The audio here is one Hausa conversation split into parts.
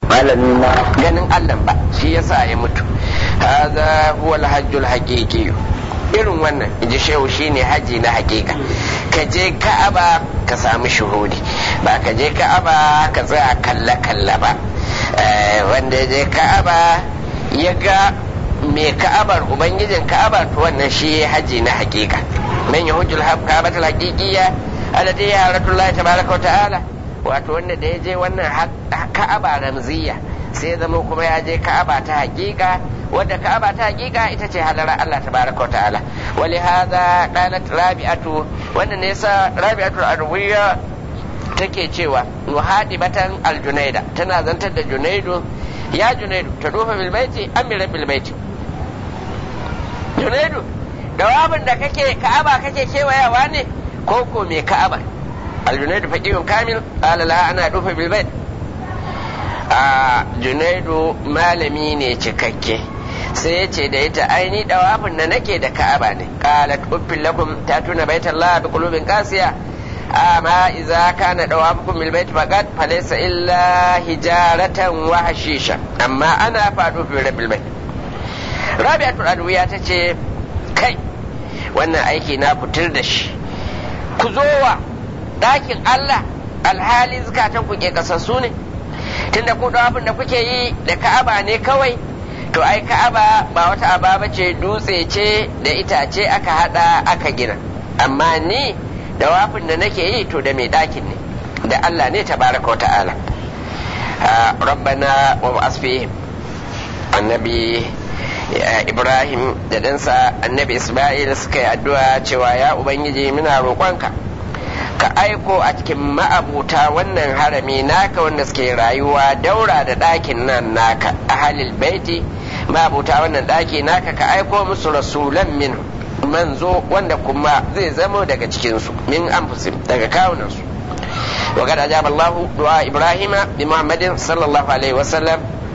ganin Allah ba shi yasa ya mutu hadha huwa al-hajjul haqiqi irin wannan inji shehu shine haji na hakika ka je ka'aba ka samu shuhudi ba ka je ka'aba ka tsaya kalla kalla ba wanda ya je ka'aba ya ga mai ka'abar ubangijin ka'abar to wannan shi haji na hakika man yahujul ka'abatul haqiqiyya alladhi yaratullahi tabaraka wa ta'ala wato wanda da ya je wannan ka'aba ramziya sai zama kuma ya je ka'aba ta hakika wadda ka'aba ta hakika ita ce halara Allah tabaraka wa ta'ala wali hadha qalat rabi'atu wannan ne yasa rabi'atu arwiya take cewa muhadibatan aljunaida tana zantar da junaidu ya junaidu ta dufa bil baiti amira bil baiti junaidu dawabin da kake ka'aba kake kewayawa ne ko ko me ka'aba aljunaidu faqihun kamil qala la ana dufa bil bait a junaidu malami ne cikakke sai ya ce da ita aini dawafin da nake da ka'aba ne qalat uffil lakum tatuna baitallah bi qulubin qasiya amma idza kana dawafukum bil bait faqat falaysa illa hijaratan wa hashisha amma ana fadu fi rabbil bait rabi'atul adwiya tace kai wannan aiki na fitar da shi ku zo wa ɗakin Allah alhali zukatan ku ke kasassu ne tunda ku abin da kuke yi da ka'aba ne kawai to ai ka'aba ba wata aba ce dutse ce da itace aka hada aka gina amma ni da wafin da nake yi to da mai ɗakin ne da Allah ne tabaraka wa ta'ala rabbana wa asfihim annabi ibrahim da ɗansa annabi isma'il suka yi addu'a cewa ya ubangiji muna roƙonka ka aiko a cikin ma'abuta wannan harami naka wanda suke rayuwa daura da ɗakin nan naka a halil baiti ma'abuta wannan ɗaki naka ka aiko musu rasulan min manzo wanda kuma zai zamo daga cikinsu min anfusim daga kawunansu وقد أجاب الله دعاء إبراهيم بمحمد صلى الله عليه وسلم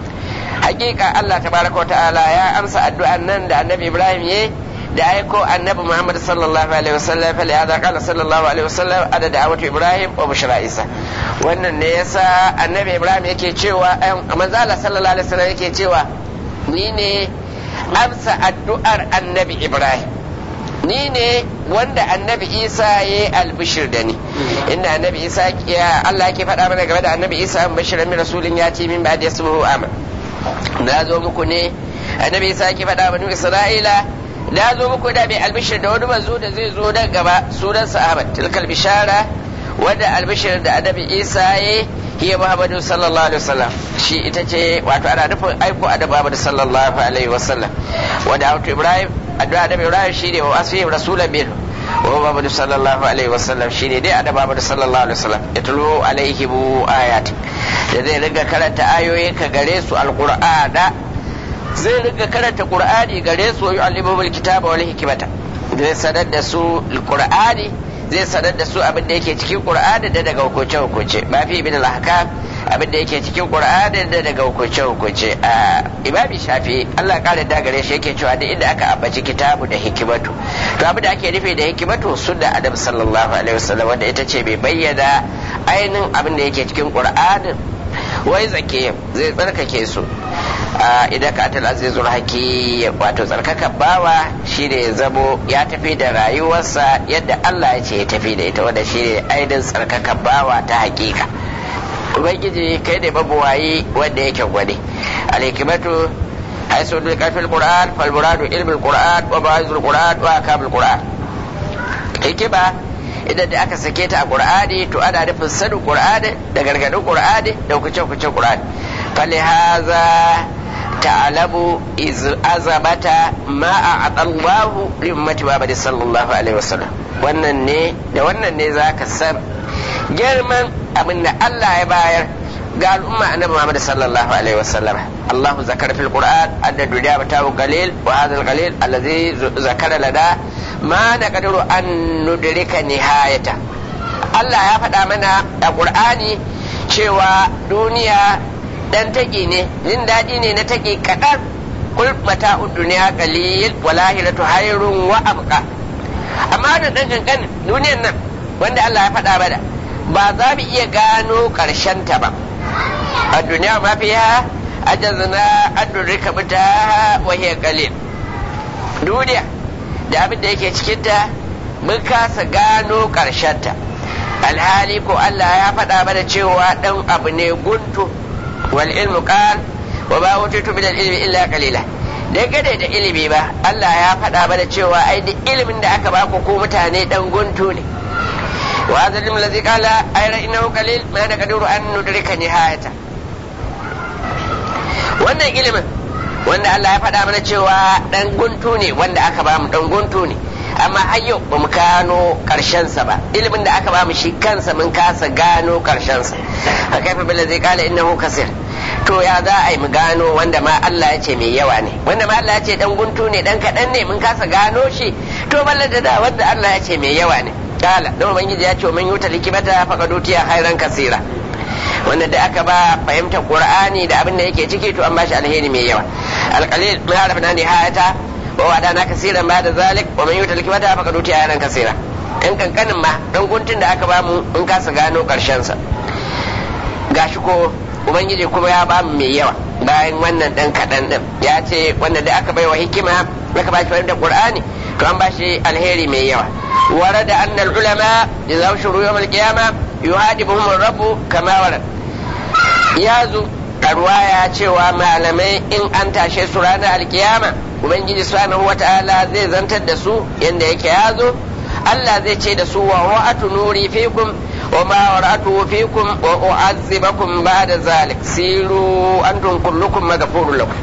حقيقة الله تبارك وتعالى يا أمس الدعاء نند النبي إبراهيم يه da aiko annabi Muhammad sallallahu alaihi wasallam fa lihada qala sallallahu alaihi wasallam ada da'awatu Ibrahim wa bushra Isa wannan ne yasa annabi Ibrahim yake cewa manzo Allah sallallahu alaihi wasallam yake cewa ni ne amsa addu'ar annabi Ibrahim ni ne wanda annabi Isa ya yi albishir da ni inda annabi Isa Allah yake faɗa mana game da annabi Isa an bashiran min rasulin ya ce min ba da yasmuhu aman na zo muku ne annabi Isa yake faɗa mana Isra'ila na zo muku da mai albishir da wani manzo da zai zo nan gaba sunansa Ahmad tilkal bishara wanda albishir da annabi Isa ya hiya Muhammadu sallallahu alaihi wasallam shi ita ce wato ana nufin aiko annabi Muhammadu sallallahu alaihi wasallam wanda auto Ibrahim addu'a annabi Ibrahim shine wa asfi rasulan min wa Muhammadu sallallahu alaihi wasallam shine dai annabi Muhammadu sallallahu alaihi wasallam ya tulo alaihi bu ayati da zai riga karanta ayoyin ka gare su alqur'ana zai riga karanta qur'ani gare su yu'allimuhum kitaba wal hikmata zai sanar da su alqur'ani zai sanar da su abin da yake cikin qur'ani da daga hukunce hukunce ba fi ibn al-ahkam abin da yake cikin qur'ani da daga hukunce hukunce a imami shafi Allah kare da gare shi yake cewa da inda aka ambaci kitabu da hikimatu to abin da ake nufi da hikimatu sunna adam sallallahu alaihi wasallam wanda ita ce bai bayyana ainihin abin da yake cikin qur'anin wai zake zai tsarkake su idan ka atal azizul haki wato tsarkaka bawa shine ya zamo ya tafi da rayuwarsa yadda Allah ya ce ya tafi da ita wanda shine aidin tsarkaka bawa ta hakika ubangiji kai ne mabuwayi wanda yake gwade alhikimatu haisu dul kafil qur'an fal muradu ilmul qur'an wa ba'izul qur'an wa akamul qur'an hikima idan da aka sake ta a qur'ani to ana nufin sanin qur'ani da gargadin qur'ani da hukunce-hukuncen qur'ani falihaza تعلم إذ أزمة ما أعطى الله لأمة محمد صلى الله عليه وسلم wannan ne da wannan ne za ka san girman abin da Allah ya bayar ga al'umma annabi Muhammad sallallahu alaihi wasallam Allahu zakara fil Qur'an adda duniya batahu qalil wa hadha al-qalil alladhi zakara lana ma naqdiru an nudrika nihayata Allah ya faɗa mana a Qur'ani cewa duniya dan taƙi ne jin daɗi ne na taƙi kaɗan kul mata duniya qalil wa lahiratu hayrun wa abqa amma da dan kankan duniyan nan wanda Allah ya faɗa bada ba za mu iya gano ƙarshen ta ba a duniya ma fiha ajazna an durrika mutaha wa hiya qalil duniya da abin da yake cikinta mun kasa gano ta alhali ko Allah ya faɗa mana cewa ɗan abu ne guntu wal ilmu qal wa ba utitu min al ilmi illa qalila dangane da ilimi ba Allah ya faɗa mana cewa ai duk ilimin da aka baku ko mutane dan guntu ne wa hadha ilmu allazi qala ayra innahu qalil ma naqdiru an nudrika nihayata wannan ilimin wanda Allah ya faɗa mana cewa dan guntu ne wanda aka ba mu dan guntu ne amma har yau ba mu gano sa ba ilimin da aka ba mu shi kansa mun kasa gano sa a kaifa billa zai kala innahu kasir to ya za a yi mu gano wanda ma Allah ya ce mai yawa ne wanda ma Allah ya ce dan guntu ne dan kaɗan ne mun kasa gano shi to balla da da wanda Allah ya ce mai yawa ne kala don ubangiji ya ce man yuta likimata faqad utiya khairan kasira wanda da aka ba fahimtar qur'ani da abin da yake ciki to an bashi alheri mai yawa alqalil ma arafna nihayata wa wadana kasiran ba da zalik wa man yuta likimata faqad utiya khairan kasira in kankanin ma dan guntun da aka ba mu in kasa gano karshen sa gashi ko ubangiji kuma ya ba mu mai yawa bayan wannan dan kaɗan din ya ce wanda da aka bai wa hikima aka ba shi fahimtar qur'ani to an ba shi alheri mai yawa ورد أن العلماء إذا أبشروا يوم القيامة يهاجمهم الرب كما ورد يازو الرواية cewa malamai in an tashe su ranar alkiyama ubangiji subhanahu wata'ala zai zantar da su yanda yake yazo Allah zai ce da su wa wa'atu nuri fikum wa ma wara'atu fikum wa u'azzibakum ba'da zalik siru antum kullukum maghfurun lakum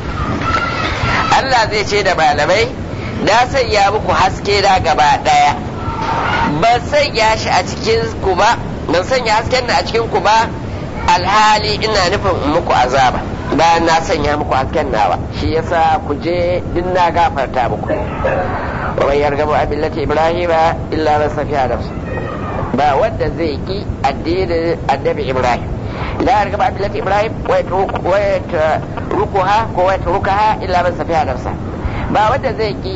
Allah zai ce da malamai na sanya muku haske da gaba daya ban sanya shi a cikin ku ba ban sanya hasken da a cikin ku ba alhali ina nufin muku azaba bayan na sanya muku hasken nawa shi yasa ku je din na gafarta muku wa man yargabu an millati ibrahima illa man safiha nafsu ba wanda zai ki addinin annabi ibrahim la yargabu an millati ibrahim wa yatrukuha ko wa yatrukaha illa man safiha nafsa ba wanda zai ki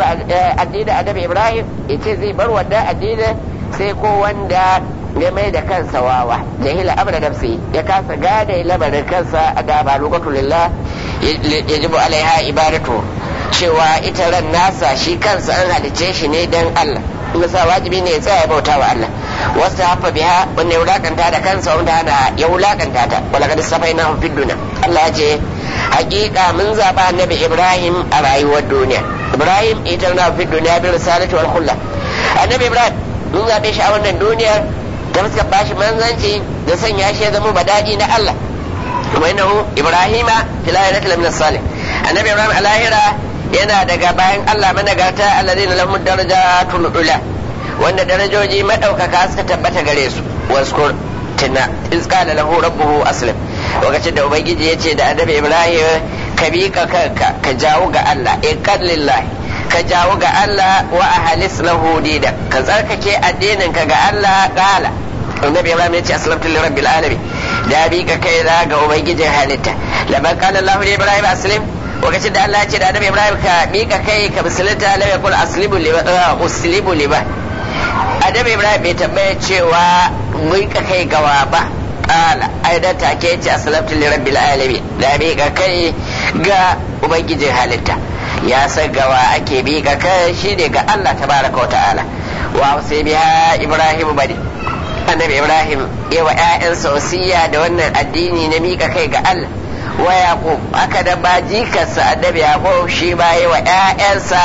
addinin annabi ibrahim ya ce zai bar wanda addinin sai ko wanda ya mai da kansa wawa jahila amra nafsi ya kasa gane lamarin kansa a gaba lokacin lillah yajibu alaiha ibadatu cewa ita ran nasa shi kansa an halice shi ne dan Allah in sa wajibi ne ya tsaya bauta wa Allah wasu hafa biha wanda ya wulakanta da kansa wanda hana ya wulakanta ta wala kad safaina fid dunya Allah ya ce hakika mun zaba annabi Ibrahim a rayuwar duniya Ibrahim ita na fid dunya bi risalati wal khulla annabi Ibrahim mun zabe shi a wannan duniyar da suka bashi manzanci da sanya shi ya zama badadi na Allah kuma innahu Ibrahima fil ayati lamin salih annabi Ibrahim a lahira yana daga bayan Allah managarta alladhina lahum darajatul ula wanda darajoji madaukaka suka tabbata gare su waskur tuna iz qala lahu rabbuhu aslim lokacin da ubangiji ya ce da annabi Ibrahim ka bi ka kanka ka jawo ga Allah in lillahi ka jawo ga Allah wa ahlis lahu dida ka tsarkake addinin ka ga Allah qala annabi Ibrahim ya ce aslamtu lirabbil alamin da bi ka kai ga ubangijin halitta laban qala Allah li Ibrahim aslim lokacin da Allah ya ce da Annabi Ibrahim ka mika kai ka musulunta lam yakul aslibu liba uslibu liba Annabi Ibrahim bai tambaya cewa mika kai gawa ba qala aidan take ce aslamtu li rabbil alamin da mika kai ga ubangijin halitta ya san gawa ake mika kai shine ga Allah tabaraka wa ta'ala wa sai biya Ibrahim bari Annabi Ibrahim yawa ƴaƴansa wasiya da wannan addini na mika kai ga Allah wa yaqub haka da ba jikarsa annabi yaqub shi ba yi wa ƴaƴansa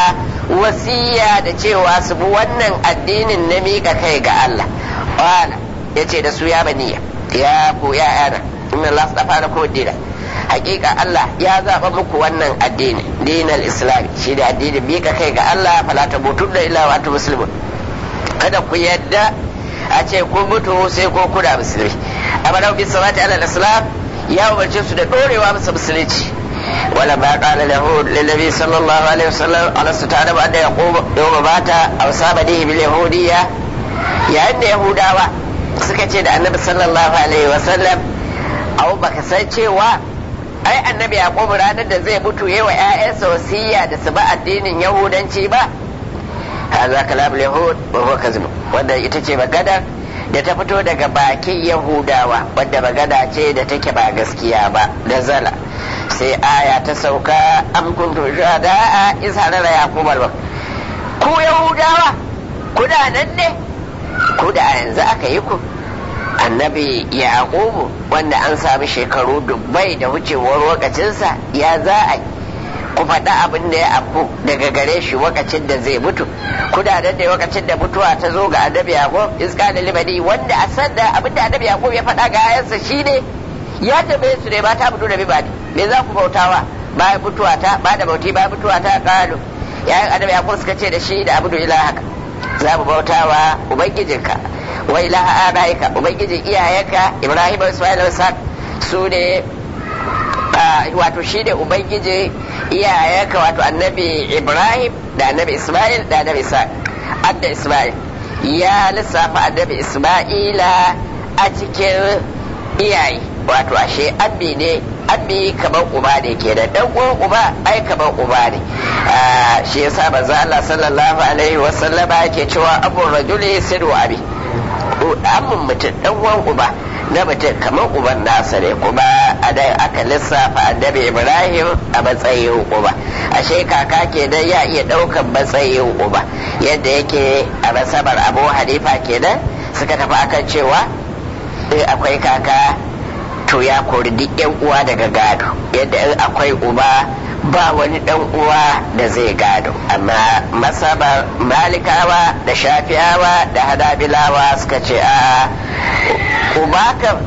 wasiya da cewa su bi wannan addinin na miƙa kai ga Allah wala yace da su ya baniya ya ku ƴaƴana inna Allah astafa da kuma dina hakika Allah ya zaba muku wannan addini dinal islam shi da addinin miƙa kai ga Allah fala ta mutu da ila wa muslimun kada ku yadda a ce kun mutu sai ko kuna musulmi amma da bi salati ala islam ya umarce su da dorewa masa musulunci wala ba qala lahu lillabi sallallahu alaihi wasallam ala sutana ba da yaqub yawma bata aw sabadihi bil yahudiyya yayin da yahudawa suka ce da annabi sallallahu alaihi wasallam aw baka san cewa ai annabi yaqub ranar da zai mutu yayi wa ƴaƴansa wasiya da su ba addinin yahudanci ba hadha kalam yahud wa huwa kazib wanda ita ce magana da ta fito daga bakin yahudawa wadda magana ce da take ba gaskiya ba da zala sai aya ta sauka am kuntu shuhada iz harara yaqub al ku yahudawa kuna nan ne ku da yanzu aka yi ku annabi yaqubu wanda an sami shekaru dubbai da wucewar lokacinsa ya za a ku faɗa abin da ya afku daga gare shi wakacin da zai mutu kuna nan da wakacin da mutuwa ta zo ga annabi yaqub iska da libani wanda a sanda abin da annabi yaqub ya faɗa ga ayansa shine ya tambaye su ne ba ta mutu da bibani me za ku bautawa bayan mutuwa ta ba da bauti bayan mutuwa ta kalu yayin annabi yaqub suka ce da shi da abudu ilahaka za mu bautawa ubangijinka wa ilaha abaika ubangijin iyayenka ibrahim da ismail da su ne wato shi ne ubangiji iyayenka wato annabi ibrahim da annabi ismail da annabi isa adda ismail ya lissafa annabi ismaila a cikin iyaye wato ashe abbi ne abbi kamar uba ne ke da dan uwan uba ai kamar uba ne shi yasa manzo Allah sallallahu alaihi wa sallama yake cewa abu rajuli siru abi amin mutum dan uwan uba na mutum kamar uban nasa ne kuma a da aka lissafa annabi ibrahim a matsayin uba ashe kaka kenan ya iya daukan matsayin uba yadda yake a masabar abu hanifa kenan suka tafi akan cewa in akwai kaka to ya kori duk yan uwa daga gado yadda in akwai uba ba wani dan uwa da zai gado amma masabar malikawa da shafiyawa da hadabilawa suka ce a uba kam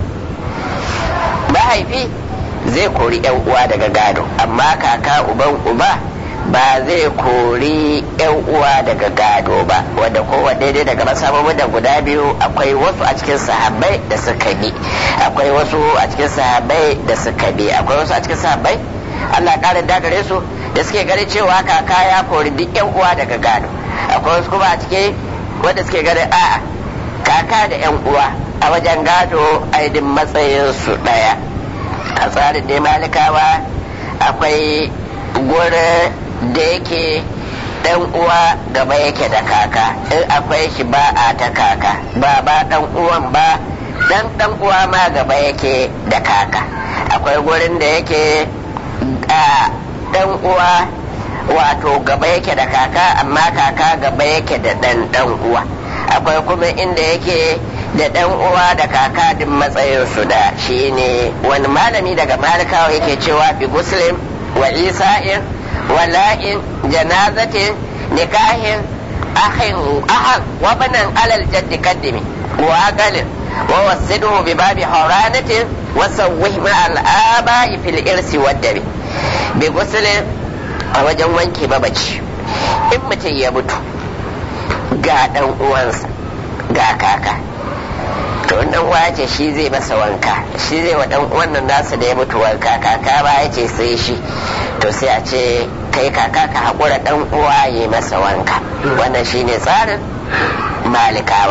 mahaifi zai kori yan uwa daga gado amma kaka uban uba ba zai kori yan uwa daga gado ba wanda kowa daidai daga masababin da guda biyu akwai wasu a cikin sahabbai da suka bi akwai wasu a cikin sahabbai da suka bi akwai wasu a cikin sahabbai Allah ƙarin dagare su da suke gani cewa kaka ya kori duk yan uwa daga gado akwai wasu kuma a cikin wanda suke gani a'a kaka da yan uwa a wajen gado aidin matsayin su ɗaya a tsarin ne malikawa akwai gurin da yake dan uwa gaba yake da kaka in akwai shi ba a ta kaka ba ba dan uwan ba dan dan uwa ma gaba yake da kaka akwai gurin da yake a dan uwa wato gaba yake da kaka amma kaka gaba yake da dan dan uwa akwai kuma inda yake da dan uwa da kaka din matsayin su da shine wani malami daga malikawa yake cewa bi muslim wa isa'in wala'in janazatin nikahin ahin ahan wa banan alal jaddi kaddimi wa aqalin wa wasiduhu bi babi haranatin wa sawwih ma al aba'i fil irsi wad dabi bi gusulin a wajen wanke babaci in mutum ya mutu ga dan uwansa ga kaka to dan uwa ce shi zai masa wanka shi zai wa dan uwan nan nasa da ya mutu wanka kaka ba ya ce sai shi to sai a ce kai kaka ka haƙura dan uwa ya masa wanka wannan shine tsarin malikawa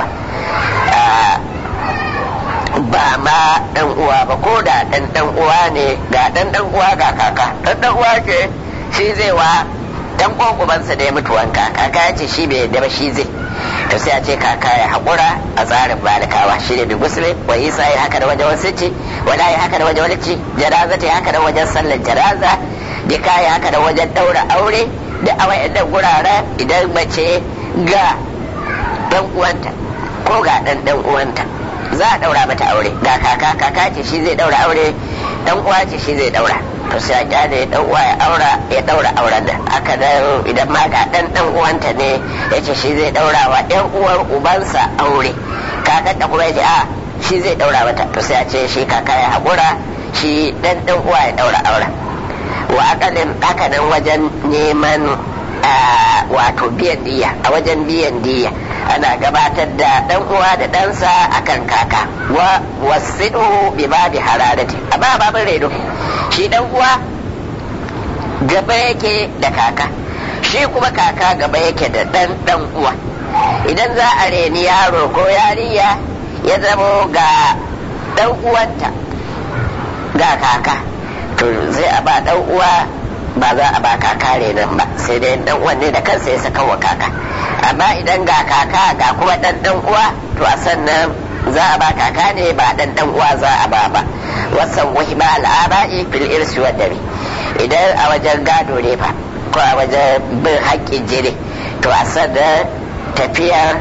ba ma dan uwa ba ko da dan dan uwa ne ga dan dan uwa ga kaka dan dan uwa ce shi zai wa dan ubansa da ya mutu wanka kaka ya ce shi bai yadda ba shi zai to sai a ce kaka ya haƙura a tsarin malikawa shi ne bi musulmi wa isa ya haka da wajen wasu ci wala ya haka da wajen wani ci janaza ta haka da wajen sallar janaza dika ya haka da wajen ɗaura aure da a wayannan guraren idan mace ga dan uwanta ko ga dan dan uwanta za a ɗaura mata aure ga kaka kaka ce shi zai ɗaura aure dan uwa ce shi zai ɗaura to sai a kyale dan uwa ya aura ya daura auren nan aka dan idan ma ga dan dan uwanta ne yace shi zai daura wa ɗan uwar ubansa aure kakan da kuma yace a shi zai daura mata to sai a ce shi kaka ya haƙura shi dan dan uwa ya daura auren wa akalin haka nan wajen neman wato biyan diya a wajen biyan diya ana gabatar da dan uwa da ɗansa akan kaka wa wasidu bi babi hararati amma babin redo shi dan uwa gaba yake da kaka shi kuma kaka gaba yake da dan dan uwa idan za a reni yaro ko yariya ya zamo ga dan uwanta ga kaka to zai a ba dan uwa ba za a ba kaka renon ba sai dai dan uwan ne da kansa ya saka wa kaka amma idan ga kaka ga kuma dan dan uwa to a sannan za a ba kaka ne ba dan dan uwa za a ba ba wasan wahima al'aba'i fil irsi wa dami idan a wajen gado ne fa ko a wajen bin haƙƙin jini to a sanda tafiyar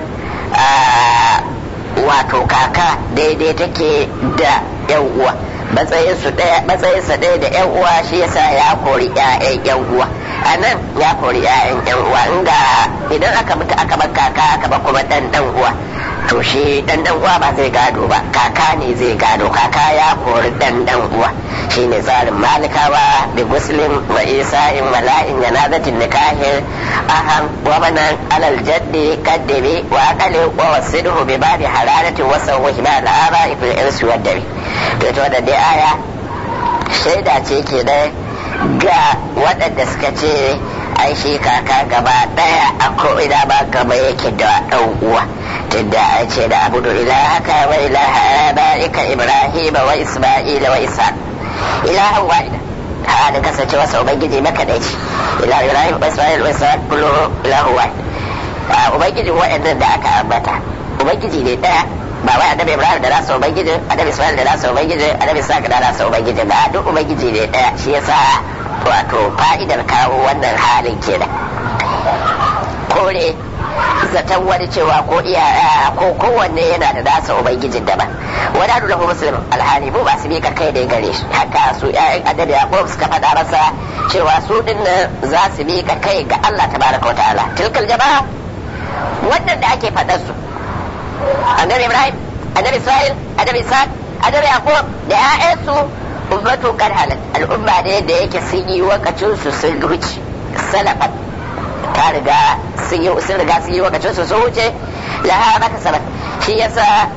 wato kaka daidai take da yan uwa matsayinsa ɗaya da yan uwa shi yasa ya kori 'ya'yan yan uwa a nan ya kori 'ya'yan yan uwa inda idan aka mutu aka bar kaka aka bar kuma dan dan uwa to shi dan dan uwa ba zai gado ba kaka ne zai gado kaka ya kori dan dan uwa shine tsarin malikawa bi muslim wa isa'in wa la'in janazatin nikahin ahan wa manan alal jaddi kaddibi wa aqali wa wasidhu bi babi halalati wa sawhi ba al'aba fi irsi wa dabi to to da dai aya shaida ce ke da ga waɗanda suka ce ai shi kaka gaba ɗaya a ko'ina ba gaba yake da ɗan uwa tunda a ce da abudu ilahaka wa ilaha abaika ibrahima wa isma'ila wa isa ilahan wahida halin kasance wasa ubangiji makadaici ilahu ibrahim wa isma'il wa isa kullu ilahu wahid ubangiji waɗannan da aka ambata ubangiji ne ɗaya ba wai annabi ibrahim da nasa ubangiji annabi isma'il da nasa ubangiji annabi isa da nasa ubangiji ba duk ubangiji ne ɗaya shi yasa wato fa'idar kawo wannan halin kenan kore zaton wani cewa ko iya ko kowanne yana da nasa ubangijin daban wani hadu lahu muslim alhali mu ba su mika kai da gare shi haka su ƴaƴan annabi yaqub suka faɗa masa cewa su din za su mika kai ga Allah tabaraka wataala tilkal jama'a wannan da ake faɗar su annabi ibrahim annabi isra'il annabi isa annabi yaqub da ƴaƴansu ummatu kan halat al'umma ne da yake sun yi wakacin su sun wuce salafat ta riga sun yi sun riga sun yi wakacin su sun wuce laha maka sabat shi yasa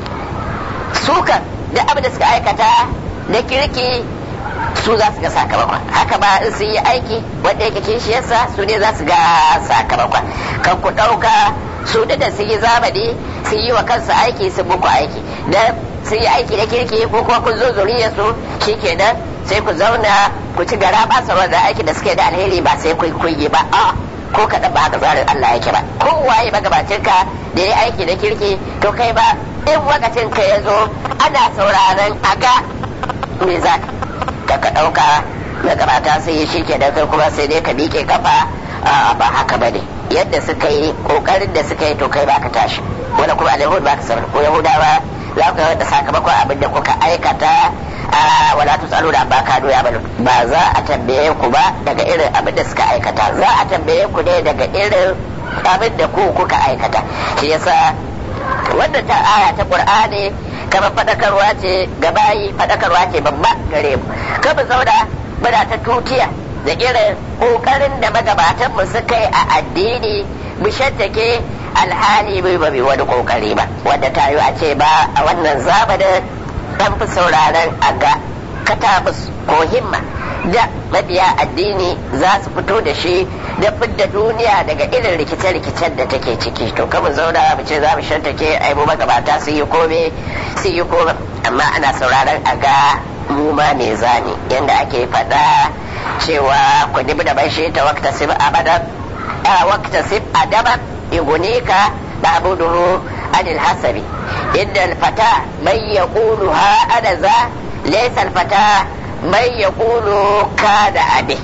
sukan duk abin da suka aikata da kirki su za su ga sakamakon haka ba in sun yi aiki wanda yake kishi yasa su ne za su ga sakamakon kan ku ɗauka su da sun yi zamani sun yi wa kansu aiki sun muku aiki da sun yi aiki da kirki ko kuma kun zo zuriyar su shikenan sai ku zauna ku ci gara ba sa wanda aiki da suke da alheri ba sai kun kuyi ba a ko kaɗan ba haka tsarin Allah yake ba ko waye magabacin ka da ya aiki da kirki to kai ba in wakacin ka ya zo ana sauraron a ga me za ka ka ɗauka magabata sai yi shi ke kai kuma sai dai ka miƙe kafa ba haka ba ne yadda suka yi ƙoƙarin da suka yi to kai ba ka tashi wani kuma alayhud ba ka sanar ko yahudawa za ku da sakamakon abin da kuka aikata a wala tu tsaro da ba ka doya ba ba za a tambaye ku ba daga irin abin da suka aikata za a tambaye ku ne daga irin abin da ku kuka aikata shi yasa wannan ta aya ta qur'ani kamar fadakarwa ce ga bayi fadakarwa ce babba gare mu kama zauna muna ta tutiya da irin kokarin da magabatan mu suka yi a addini mu shattake alhali bai ba wani kokari ba wanda ta yi a ce ba a wannan zamanin dan fi sauraron a ga katabus ko himma da mabiya addini za su fito da shi da fidda duniya daga irin rikice-rikicen da take ciki to kama zauna mu ce za mu shantake ai mu magabata su yi kome su yi kome amma ana sauraron a ga mu ma me zani yanda ake faɗa cewa ku dibi da bashi ta wakta sib abadan wakta sib adaban yugunika ta'buduhu anil hasabi inda alfata man yaqulu ha ana za laysa alfata man yaqulu kada abi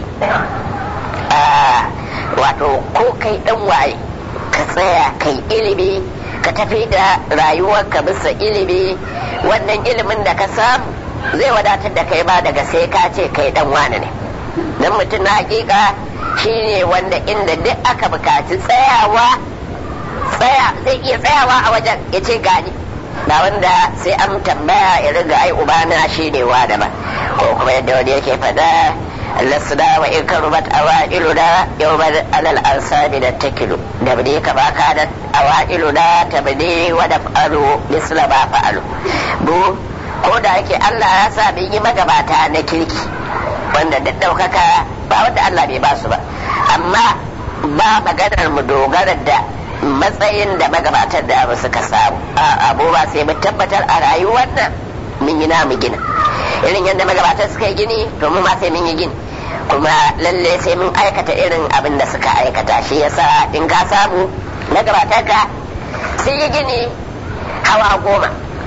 wato ko kai dan waye ka tsaya kai ilimi ka tafi da rayuwarka bisa ilimi wannan ilimin da ka samu zai wadatar da kai ba daga sai ka ce kai dan wane ne dan mutum na hakika shine wanda inda duk aka bukaci tsayawa tsaya zai iya tsayawa a wajen ya ce gani ba wanda sai an tambaya ya riga ai ubana shine wa da ba ko kuma yadda wani yake faɗa lasna wa in karubat awailuna yawman alal ansabi da takilu da bane ka baka da awailuna tabni wa daf'alu misla ma fa'alu bu ko da yake Allah ya sa bin yi magabata na kirki wanda duk daukaka ba wanda Allah bai ba su ba amma ba maganar mu dogara da matsayin da magabatar da abu suka samu a abu ba sai mu tabbatar a rayuwar nan mun yi namu gina irin yadda magabatar suka yi gini to mu ma sai mun yi gini kuma lalle sai mun aikata irin abin da suka aikata shi yasa in ka samu magabatar ka sun yi gini hawa goma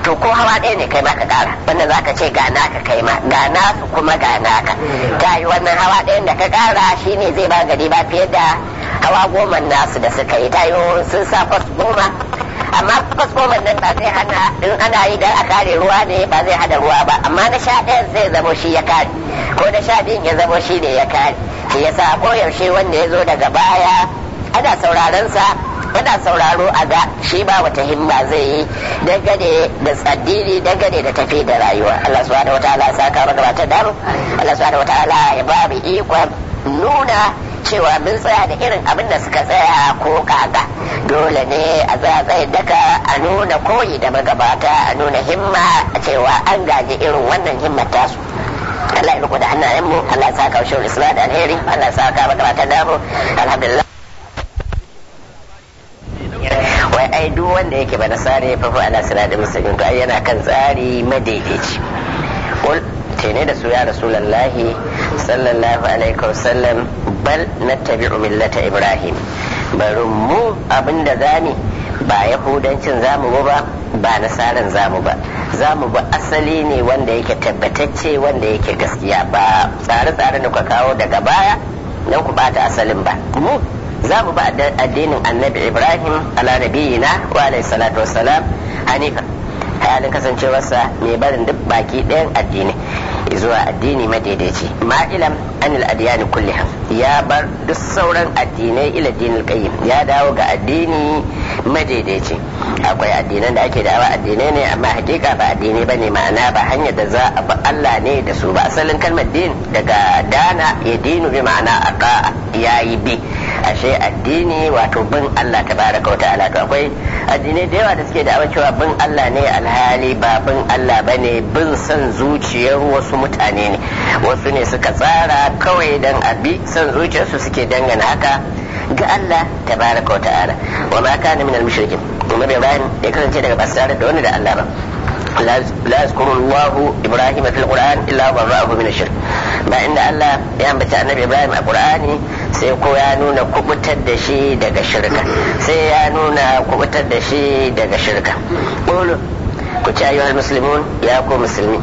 to ko hawa ɗaya ne kai ma ka ƙara wannan za ka ce ga naka kai ma ga nasu kuma ga naka ta yi wannan hawa ɗayan da ka ƙara shine zai ba gari ba fiye da hawa goma nasu da suka yi ta yi sun sa kwas goma amma kwas goma nan ba zai hana in ana yi dan a kare ruwa ne ba zai hada ruwa ba amma na sha ɗayan zai zamo shi ya kare ko na sha biyun ya zamo shi ne ya kare shi yasa koyaushe wanda ya zo daga baya ana sauraron sa ana sauraro a ga shi ba wata himma zai yi dangane da addini dangane da tafi da rayuwa Allah subhanahu wataala ya saka maka bata damu Allah subhanahu wataala ya ba mu ikon nuna cewa mun tsaya da irin abin da suka tsaya ko kaga dole ne a tsaya tsayin daka a nuna koyi da magabata a nuna himma a cewa an gaji irin wannan himmar tasu Allah ya riko da hannayen mu Allah ya saka wa islam da alheri Allah ya saka magabatan namu alhamdulillah wai ai duk wanda yake ba nasare fa fa ala siratal mustaqim to ai yana kan tsari madaidaici qul tene da su ya rasulullahi sallallahu alaihi wasallam bal nattabi'u millata ibrahim bari mu abinda zani ba yahudancin zamu ba ba nasaran zamu ba zamu ba asali ne wanda yake tabbatacce wanda yake gaskiya ba tsare-tsare da kuka kawo daga baya don ku bata asalin ba mu za mu ba addinin annabi ibrahim ala nabiyina wa alayhi salatu wassalam hanifa halin kasancewarsa mai barin duk baki ɗayan addini zuwa addini madaidaici ma'ilam anil adiyani kulliha ya bar duk sauran addinai ila dinil qayyim ya dawo ga addini madaidaici akwai addinan da ake da'awa addinai ne amma hakika ba addinai bane ma'ana ba hanyar da za a bi Allah ne da su ba asalin kalmar din daga dana ya dinu bi ma'ana aqa yayi bi ashe addini wato bin Allah tabaraka wa ta'ala to akwai addinai da yawa da suke da'awa cewa bin Allah ne alhali ba bin Allah bane bin son zuciyar wasu mutane ne wasu ne suka tsara kawai dan abi son zuciyarsu suke dangana haka ga Allah tabaraka wa ta'ala wa ma kana min al-mushrikin kuma Ibrahim ya kasance daga basu tare da wani da Allah ba لا يذكر الله ابراهيم في القران الا برأه من الشرك ba inda Allah ya ambaci annabi Ibrahim a Qur'ani sai ko ya nuna kubutar da shi daga shirka sai ya nuna kubutar da shi daga shirka qulu ku ci ayyuhal muslimun ya ku musulmi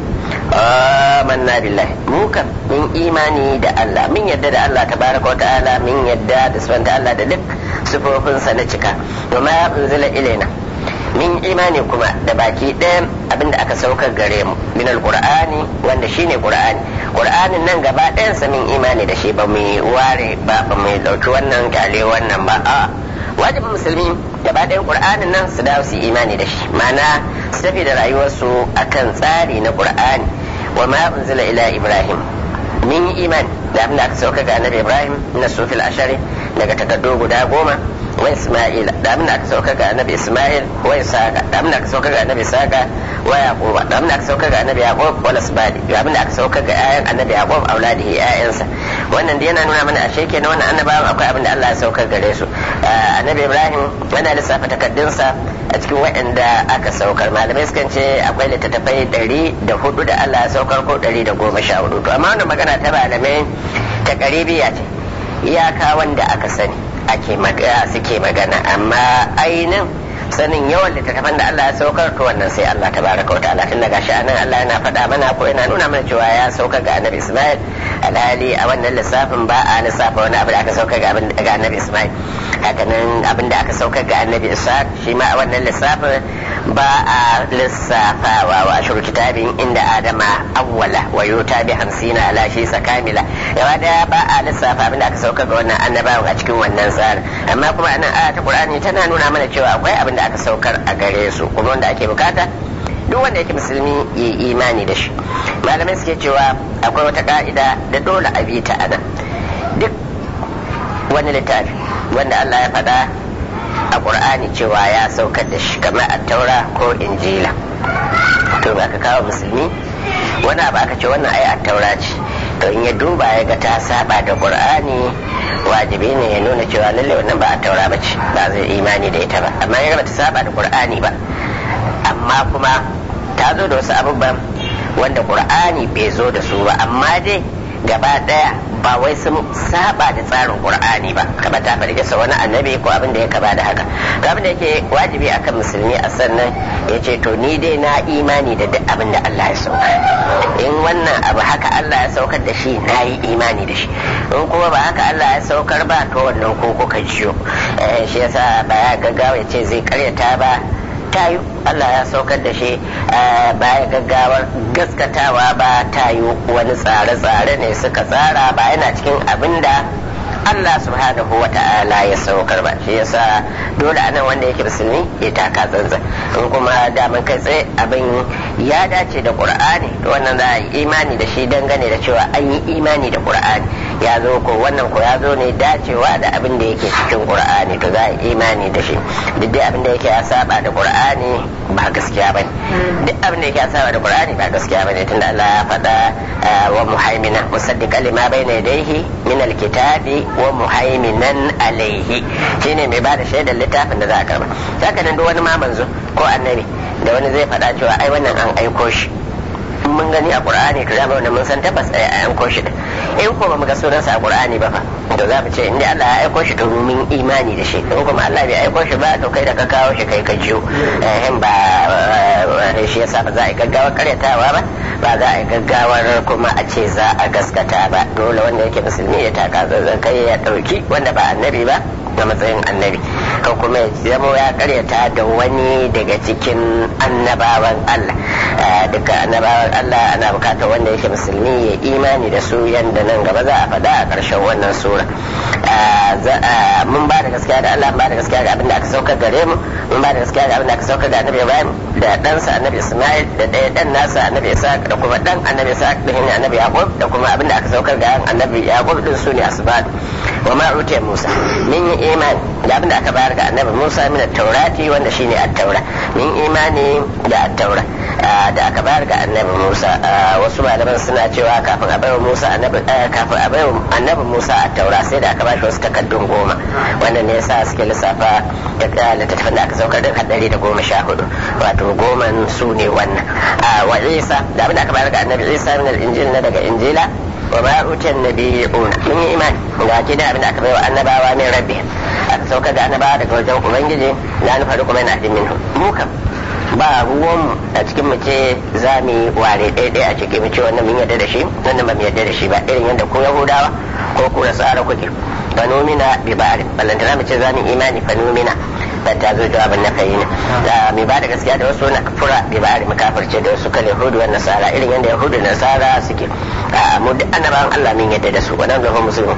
amanna billahi mu kan min imani da Allah min yadda da Allah tabaraka wa ta'ala min yadda da subhanahu Allah da duk sifofinsa na cika domin ya unzila ilaina min imani kuma da baki ɗayan abinda aka saukar gare mu min alqur'ani wanda shine qur'ani qur'anin nan gaba ɗayan sa min imani da shi ba mu ware ba ba mu dauki wannan kyale wannan ba a wajibin musulmi gaba ɗayan qur'anin nan su dawo su imani da shi ma'ana su tafi da rayuwarsu akan tsari na qur'ani wa ma unzila ila ibrahim min iman da abinda aka sauka ga annabi ibrahim na sufil ashari daga takardu guda goma wa Isma'il da abin da aka sauka ga annabi Isma'il wa Isaka da abin da aka sauka ga annabi Isaka wa Yaquba da abin da aka sauka ga annabi Yaqub wa Lasbadi da abin da aka sauka ga ayan annabi Yaqub auladihi ayansa wannan da yana nuna mana ashe kenan wannan annabawan akwai abin da Allah ya saukar gare su annabi Ibrahim yana lissafa takaddunsa a cikin waɗanda aka saukar malamai sukan ce akwai littattafai ɗari da hudu da Allah ya saukar ko ɗari da goma sha hudu to amma wannan magana ta malamai ta ƙaribiya ce iyaka wanda aka sani ake suke magana amma ainihin sanin yawan littattafan da Allah ya saukar to wannan sai Allah tabaraka wa ta'ala tun daga shi anan Allah yana faɗa mana ko yana nuna mana cewa ya sauka ga annabi Ismail alhali a wannan lissafin ba a lissafa wani abu da aka sauka ga annabi Ismail hakanan abin da aka sauka ga annabi Isa shi ma a wannan lissafin ba a lissafawa wa ashur kitabin inda adama awwala wa yuta bi hamsina ala shi sakamila yawa da ba a lissafa abin da aka sauka ga wannan annabawan a cikin wannan tsarin amma kuma anan aya ta Qur'ani tana nuna mana cewa akwai abin da aka saukar a gare su kuma wanda ake bukata duk wanda yake musulmi ya yi imani da shi malamai suke cewa akwai wata ka'ida da dole a bi ta anan duk wani littafi wanda Allah ya faɗa a ƙur'ani cewa ya saukar da shi kamar a taura ko injila to ba ka kawo musulmi wani abu aka ce wannan ai a taura ce to in ya duba ya ga ta saba da ƙur'ani wajibi ne ya nuna cewa lalle wannan ba a taura ba ce ba zai imani da ita ba amma ya ba ta saba da ƙur'ani ba amma kuma ta zo da wasu abubuwan wanda ƙur'ani bai zo da su ba amma dai gaba ɗaya ba wai sun saba da tsarin qur'ani ba kamar ta faɗi kisa wani annabi ko abin da ya kaba da haka to abin da yake wajibi akan musulmi a sannan ya ce to ni dai na imani da duk abin da Allah ya sauka in wannan abu haka Allah ya saukar da shi na yi imani da shi in kuma ba haka Allah ya saukar ba to wannan ko kuka jiyo shi yasa ba ya gaggawa ya ce zai karyata ba tayu Allah ya saukar da shi baya gaggawar gaskatawa ba tayu wani tsare-tsare ne suka tsara ba yana cikin abin da Allah subhanahu wa ta'ala ya saukar ba shi yasa dole anan wanda yake musulmi ya taka tsantsan in kuma daman kai tsaye abin ya dace da qur'ani to wannan za a yi imani da shi dangane da cewa an yi imani da qur'ani ya zo ko wannan ko ya zo ne dacewa da abin da yake cikin qur'ani to za a yi imani da shi duk dai abin da yake ya saba da qur'ani ba gaskiya bane duk abin da yake ya saba da qur'ani ba gaskiya bane tunda Allah ya faɗa wa muhaimina musaddiqan lima bayna yadayhi min alkitabi wa muhaiminan alaihi shine mai bada shaidar littafin da za a karba haka nan duk wani ma manzo ko annabi da wani zai faɗa cewa ai wannan an aiko shi mun gani a qur'ani to zama wannan mun san tabbas ai an aiko shi in ko ba mu ga sunansa a qur'ani ba fa to za mu ce inda Allah ya aiko shi to mun imani da shi in kuma Allah bai aiko shi ba to kai da ka kawo shi kai ka jiyo eh ba shi yasa ba za a yi gaggawar karyatawa ba ba za a yi gaggawar kuma a ce za a gaskata ba dole wanda yake musulmi ya taka zanzan kai ya dauki wanda ba annabi ba a matsayin annabi ko kuma ya zama ya karyata da wani daga cikin annabawan Allah dukkan annabawan Allah ana bukatar wanda yake musulmi ya imani da su yanda nan gaba za a faɗa a ƙarshen wannan sura mun ba da gaskiya da Allah ba da gaskiya ga abin da aka saukar gare mu mun ba da gaskiya ga abin da aka saukar da annabi Ibrahim da ɗansa annabi Ismail da ɗaya ɗan nasa annabi Isaac da kuma ɗan annabi Isaac da hinna annabi Yaqub da kuma abin da aka saukar ga annabi Yaqub din su ne asbat wa ma utiya Musa min yi imani da abin da aka bayar ga annabi Musa min at-taurati wanda shine at-taura min imani da at-taura da aka bayar ga annabi Musa wasu malaman suna cewa kafin a bayar Musa annabi kafin a bayar annabi Musa at-taura sai da aka bashi wasu takaddun goma wannan ne yasa suke lissafa da littattafan da aka saukar da hadari da goma sha hudu wato goman su ne wannan wa Isa da abin da aka bayar ga annabi Isa min al-injil na daga injila wa ma utiyan nabiyuna mun yi imani ga ke da abin da aka bayar wa annabawa min rabbi aka saukar da annabawa daga wajen ubangiji la nufaru kuma yana jin minhu mu kam ba ruwan a cikin mu ce za mu yi ware ɗaya a cikin mu ce wannan mun yarda da shi wannan ba mu yarda da shi ba irin yadda ku yahudawa ko ku da tsara kuke fa numina bi ba'ari ballantana mu ce za mu imani fa numina da ta zo jawabin na fayyina da mai ba da gaskiya da wasu na fura bi ba'ari mu kafirce da wasu kan yahudu wa nasara irin yadda yahudu da nasara suke mu duk annabawan Allah mun yarda da su wannan gaban musulmi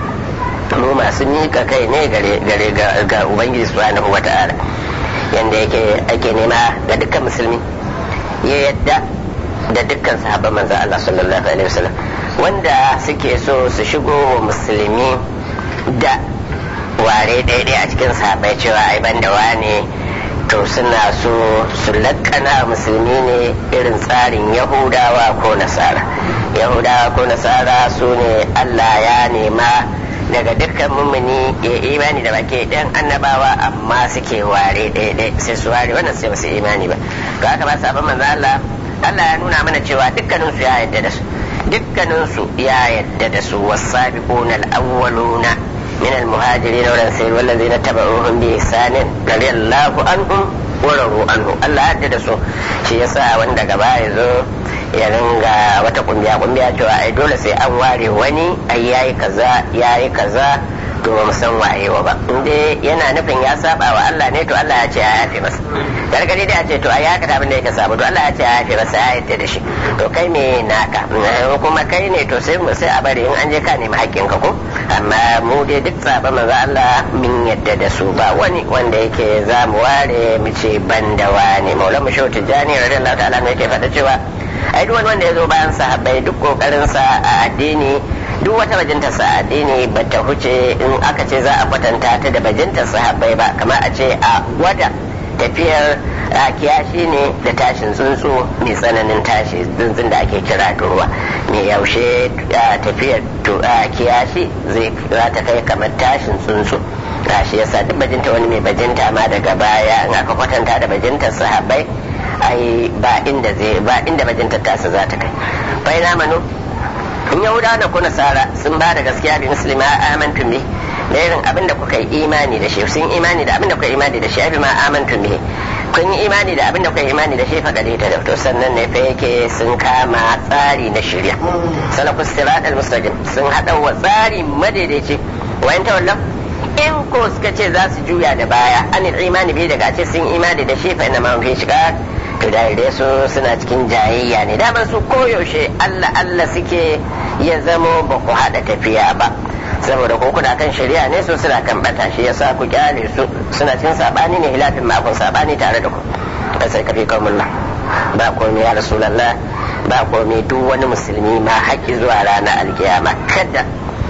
mu masu mika kai ne gare ga ubangiji subhanahu wa ta'ala yanda yake ake nema ga dukkan musulmi ya yadda da dukkan sahabban manzo Allah sallallahu alaihi wasallam wanda suke so su shigo wa musulmi da ware daidai a cikin sahabbai cewa ai banda wane to suna so su lakkana musulmi ne irin tsarin yahudawa ko nasara yahudawa ko nasara su ne Allah ya nema daga dukkan mummuni ya imani da baki ɗan annabawa amma suke ware ɗaya sai su ware wannan sai basu imani ba to haka ba sabon manzo Allah Allah ya nuna mana cewa dukkanin su ya yadda da su dukkanin su ya yadda da su wasabiquna al-awwaluna min al-muhajirin wal ansar wallazina tabauhum bi ihsanin radiyallahu anhum wa radu anhu Allah ya yadda da su shi yasa wanda gaba ya zo ya ringa wata kumbiya kumbiya cewa ai dole sai an ware wani ai yayi kaza yayi kaza to ba mu san wayewa ba inda yana nufin ya saba wa Allah ne to Allah ya ce ya yafe masa gargadi da ya ce to ai haka abin da yake sabo to Allah ya ce ya yafe masa ya yarda da shi to kai me naka kuma kai ne to sai mu sai a bari in an je ka nemi haƙƙin ka ko amma mu dai duk saba manzo Allah min yadda da su ba wani wanda yake za mu ware mu ce ban da wani maulana shehu tijjani radiyallahu ta'ala ne yake faɗa cewa ai duk wani wanda ya zo bayan sahabbai duk kokarin sa a addini duk wata bajinta sa addini ba ta huce in aka ce za a kwatanta ta da bajinta sahabbai ba kamar a ce a gwada tafiyar kiyashi ne da tashin tsuntsu mai tsananin tashi tsuntsun da ake kira ruwa mai yaushe tafiyar kiyashi zai za ta kai kamar tashin tsuntsu shi yasa duk bajinta wani mai bajinta ma daga baya in aka kwatanta da bajintar sahabbai ai ba inda zai ba inda bajintar tasa za ta kai bai na manu in yahudawa da ko nasara sun ba da gaskiya bi muslima amantum bi da irin abin da kuka yi imani da shi sun imani da abin da kuka yi imani da shi abi ma amantum bi kun yi imani da abin da kuka yi imani da shi fa gade ta to sannan ne fa yake sun kama tsari na shirya salakus sirat al mustaqim sun hada wa tsari madaidaici wa in tawallam in ko suka ce za su juya da baya an imani bi daga ce sun imani da shi fa inna ma fi shiga to da su suna cikin jayayya ne daman su koyaushe Allah Allah suke ya zamo ba ku haɗa tafiya ba saboda ko kuna kan shari'a ne su suna kan bata shi yasa ku kyale su suna cikin sabani ne hilafin ma kun sabani tare da ku da sai kafi kawmulla ba komai ya rasulullah ba komai duk wani musulmi ma haƙi zuwa ranar alkiyama kada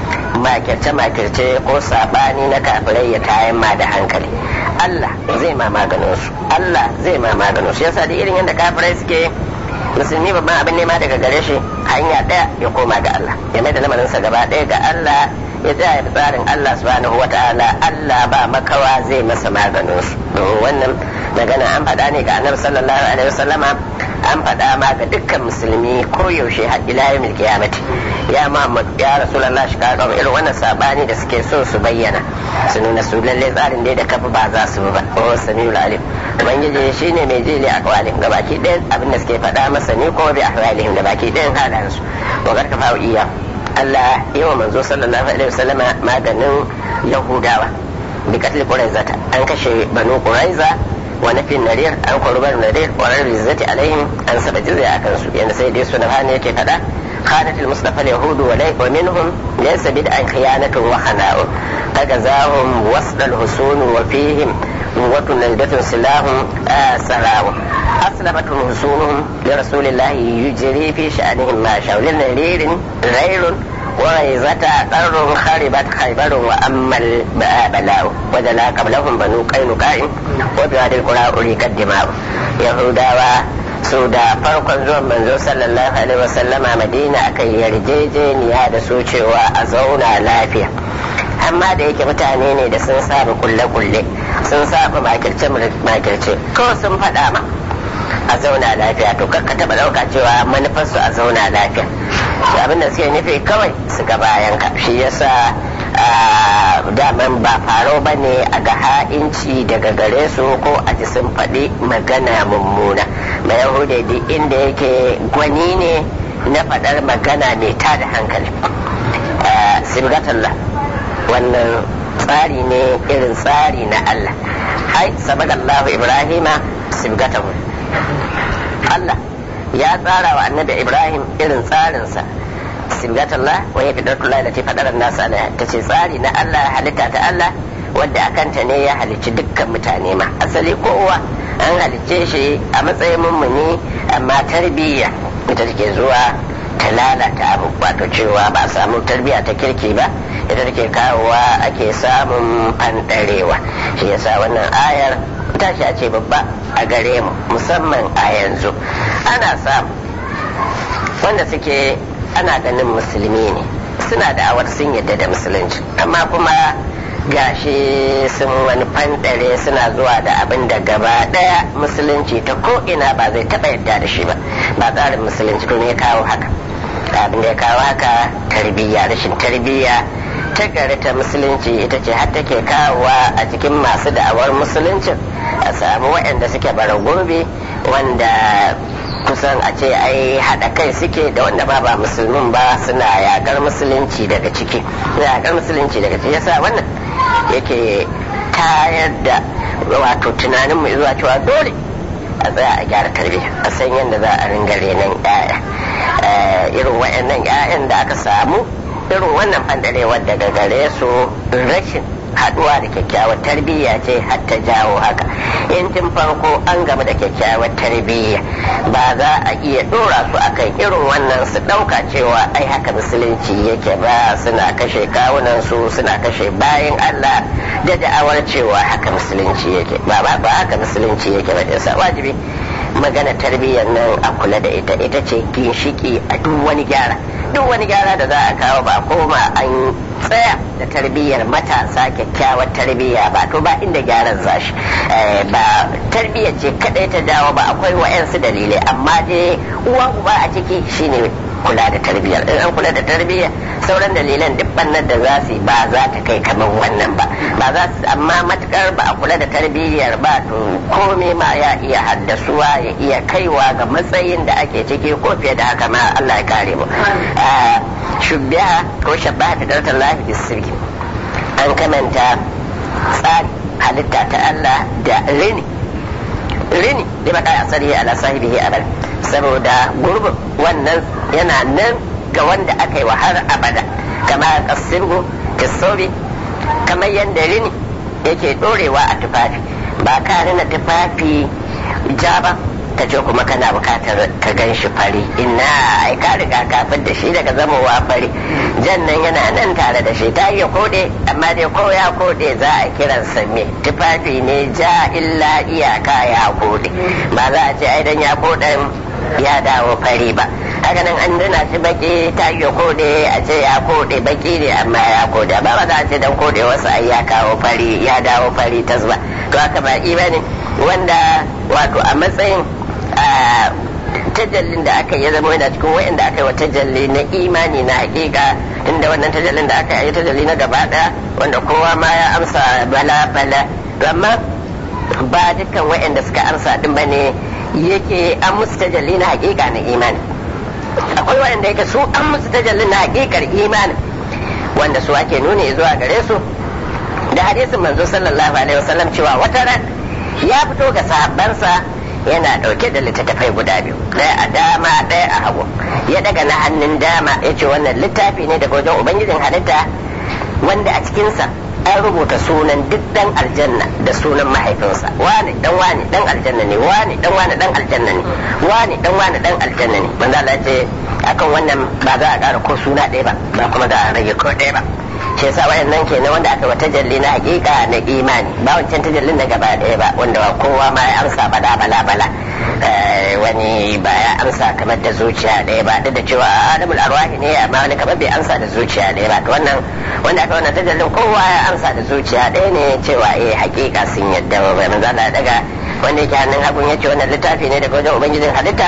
makirce makirce ko sabani na kafirai ya tayan ma da hankali Allah zai ma maganin su Allah zai ma maganin su yasa da irin yadda kafirai suke musulmi babban abin nema daga gare shi hanya ɗaya ya koma ga Allah ya mai da lamarinsa gaba ɗaya ga Allah ya tsaya da tsarin Allah subhanahu wa ta'ala Allah ba makawa zai masa maganin su wannan magana an faɗa ne ga annabi sallallahu alaihi wasallama an faɗa ma ga dukkan musulmi ko yaushe har ila yawmil qiyamati ya Muhammad ya rasulullah shi ka irin wannan sabani da suke so su bayyana su nuna su lalle tsarin dai da kafa ba za su ba o samiul alim ubangiji shine mai jili a kawalin ga baki ɗayan abin da suke faɗa masa ne ko bi ahwalihim da baki ɗayan halayensu wa garka fa'u iya Allah yawa manzo sallallahu alaihi wasallam maganin Yahudawa bi katli Quraizata an kashe banu Quraiza wa nafin narir an kurbar narir wa rabbi zati alaihim an saba jizya akan su yanda sai dai suna hane yake fada خانت المصطفى اليهود ومنهم ليس بدءا خيانة وخناء فجزاهم وصل الحصون وفيهم قوة نجدة سلاح آه سراو أسلمتهم حصونهم لرسول الله يجري في شأنهم ما شاء للنرير غير وريزة قر خربت خيبر وأما البلاء وذلا قبلهم بنو قينقاع وبهذه القرى أريك الدماء يهودا su da farkon zuwan manzo sallallahu alaihi wasallama madina aka yarjejeniya da su cewa a zauna lafiya amma da yake mutane ne da sun saba kulle-kulle sun saba makirce-makirce ko sun faɗa ma a zauna lafiya to kakka taɓa ɗauka cewa manufarsu a zauna lafiya shi abin da suke nufi kawai su ga bayan ka shi yasa daman ba faro ba ne a ga ha'inci daga gare su ko a ji sun faɗi magana mummuna mai yahuda duk inda yake gwani ne na faɗar magana mai tada hankali sibgatallah wannan tsari ne irin tsari na Allah ai sabagallahu ibrahima sibgatahu Allah ya tsara wa annabi ibrahim irin tsarinsa sibgatallah wa ya fidatullah da ta faɗarar nasa ta ce tsari na Allah halitta ta Allah wadda akanta ne ya halicci dukkan mutane ma asali kowa an halicce shi a matsayin mummuni amma tarbiyya ita take zuwa ta lalata abu wato cewa ba a samu tarbiyya ta kirki ba ita take kawowa ake samun fanɗarewa shi yasa wannan ayar tashi a ce babba a gare mu musamman a yanzu ana samu wanda suke ana ganin musulmi ne suna da awar sun yadda da musulunci amma kuma gashi sun wani fanɗare suna zuwa da abin da gaba ɗaya musulunci ta ko ina ba zai taɓa yadda da shi ba ba tsarin musulunci to ne ya kawo haka abin da ya kawo haka tarbiyya rashin tarbiyya ta gari ta musulunci ita ce har take kawowa a cikin masu da'awar musuluncin a samu waɗanda suke bara gurbi wanda kusan a ce ai haɗa kai suke da wanda ba ba musulmin ba suna yaƙar musulunci daga ciki suna yaƙar musulunci daga ciki yasa wannan yake tayar da wato tunanin mu zuwa cewa dole a tsaya a gyara tarbiyya a san yadda za a ringa renon 'ya'ya irin waɗannan 'ya'yan da aka samu irin wannan ɓandarewar daga gare su rashin haɗuwa da kyakkyawar tarbiyya ce har ta jawo haka in tun farko an gama da kyakkyawar tarbiyya ba za a iya ɗora su akan irin wannan su ɗauka cewa ai haka musulunci yake ba suna kashe kawunan su suna kashe bayan Allah da da'awar cewa haka musulunci yake ba ba haka musulunci yake ba sa wajibi magana tarbiyyar nan a kula da ita ita ce ginshiki a duk wani gyara duk wani gyara da za a kawo ba koma an tsaya da tarbiyyar matasa kyakkyawar tarbiyya ba to ba inda gyaran zashi ba tarbiyyar ce kadai ta dawo ba akwai wa'yansu dalilai amma dai uwa uba a ciki shine kula da tarbiyyar in an kula da tarbiyya sauran dalilan duk bannan da za su ba za ta kai kamar wannan ba ba za su amma matukar ba a kula da tarbiyyar ba to komai ma ya iya haddasuwa ya iya kaiwa ga matsayin da ake ciki ko fiye da haka ma Allah ya kare mu shubbiha ko shabbaha ta dartar lahi bisirki an kamanta tsari halitta ta Allah da rini rini da baka asali ala sahibihi abada saboda gurbin wannan yana nan ga wanda aka yi wa har abada kama kasirgu kisobi kamar yadda rini yake dorewa a tufafi ba ka rina tufafi ja ba ka ce kuma kana bukatar ka gan shi fari ina ai ka riga ka da shi daga zamowa fari jan nan yana nan tare da shi ta iya kode amma dai ko ya kode za a kiransa me tufafi ne ja illa iyaka ya kode ba za a ce ai dan ya koden ya dawo fari ba haka nan an dana shi baki ta iya kode a ce ya kode baki ne amma ya kode ba ba za a ce dan kode wasu ai ya kawo fari ya dawo fari tasba to haka ba ne wanda wato a matsayin tajallin da aka yi zama yana cikin wa'anda aka yi wa tajalli na imani na hakika inda wannan tajallin da aka yi tajalli na gaba daya wanda kowa ma ya amsa bala bala amma ba dukkan wa'anda suka amsa din bane yake an musu tajalli na hakika na imani akwai wa'anda yake su an musu tajalli na hakikar imani wanda su ake nuni zuwa gare su da hadisin manzo sallallahu alaihi wasallam cewa wata ran ya fito ga sahabbansa yana ɗauke da littattafai guda biyu ɗaya a dama ɗaya a hagu ya daga na hannun dama ya ce wannan littafi ne daga wajen ubangijin halitta wanda a cikinsa an rubuta sunan duk dan aljanna da sunan mahaifinsa wani dan wani dan aljanna ne wani dan wani dan aljanna ne wani dan wani dan aljanna ne manzo Allah ce akan wannan ba za a ƙara ko suna ɗaya ba ba kuma za a rage ko ɗaya ba shi yasa wayannan kenan wanda aka wata tajalli na hakika na imani ba wancan tajallin na gaba ɗaya ba wanda kowa ma ya amsa bala bala bala wani ba ya amsa kamar da zuciya ɗaya ba duk da cewa adamul arwahi ne amma wani kamar bai amsa da zuciya ɗaya ba to wannan wanda aka wannan tajallin kowa ya amsa da zuciya ɗaya ne cewa eh hakika sun yadda ba manzo Allah daga wanda yake hannun hagun yace wannan littafi ne daga wajen ubangijin halitta